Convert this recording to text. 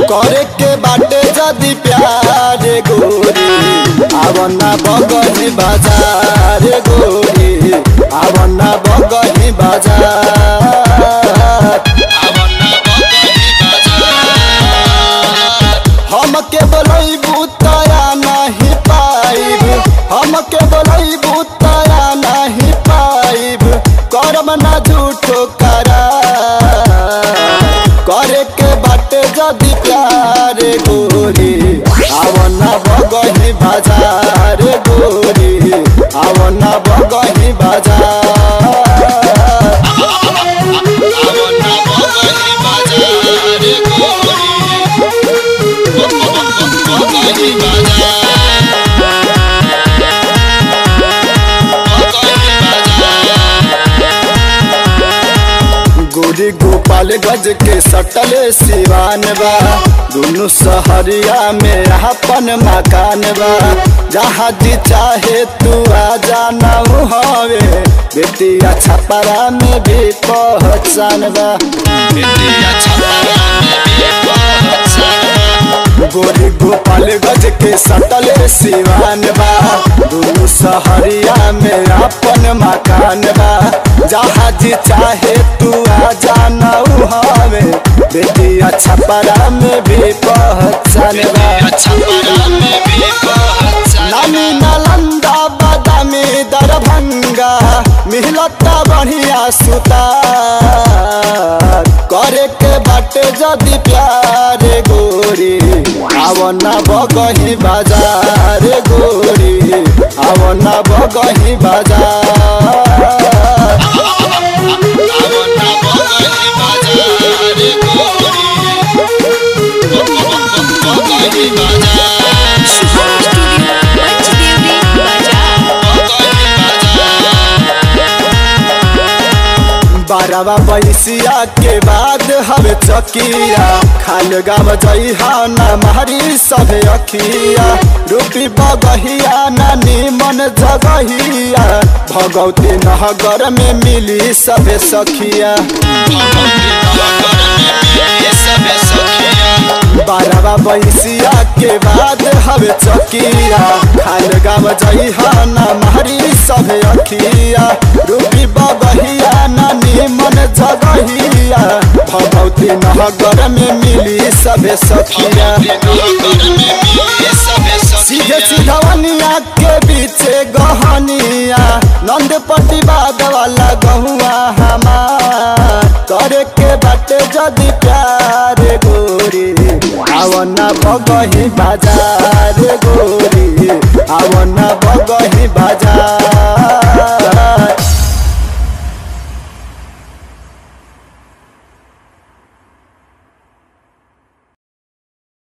करे के बाटे जदी प्यार गोरी आवना बगही बाजार गोरी आवना बगही बाजार हम के बोलैबू तया नहीं पाइब हम के बोलैबू तया नहीं पाइब करम ना झूठो करा करे के बाटे जदी प्यार गोरी आवना बगही बाजार गोरी आवना बगही बाजार गोरी गोपाल गज के सटले सिवान बा दोनों सहरिया में अपन मकान बा जहाँ जी चाहे तू आ जाना हवे बेटिया छपरा में भी पहचान बा गोरी गोपाल गज के सटले सिवान बा दोनों सहरिया में अपन मकान बा जहाँ जी चाहे तू आ जाना हवे बेटिया छपरा में भी पहचान बा नामी नालंदा बादामी दरभंगा मिलता बढ़िया सुता करे के बाटे जदी प्यार गोरी आवना बगही बाजार गोरी आवना बगही बाजार शुभम स्टूडियो पंचदेवरी बारवा बैसिया के बाद हवे चकिया खाल गाव जइहा ना मारी सभे अखिया रूपी बगहिया ना निमन जगहिया भगवती नगर में मिली सभे सखिया बारवा बैसिया के बाद हवे चकिया खाल गाव जइहा ना मारी सभे अखिया रूपी बगहिया ना निमन जगहिया भगवती नगर में मिली सभे सखिया सीधे सीधवनिया के बीचे गहनिया नंद प्रतिवाद वाला गहुआ हमार करे के बाटे जदी प्यार गोरी आवना बगही बाजार गोरी आवना बगही बाजार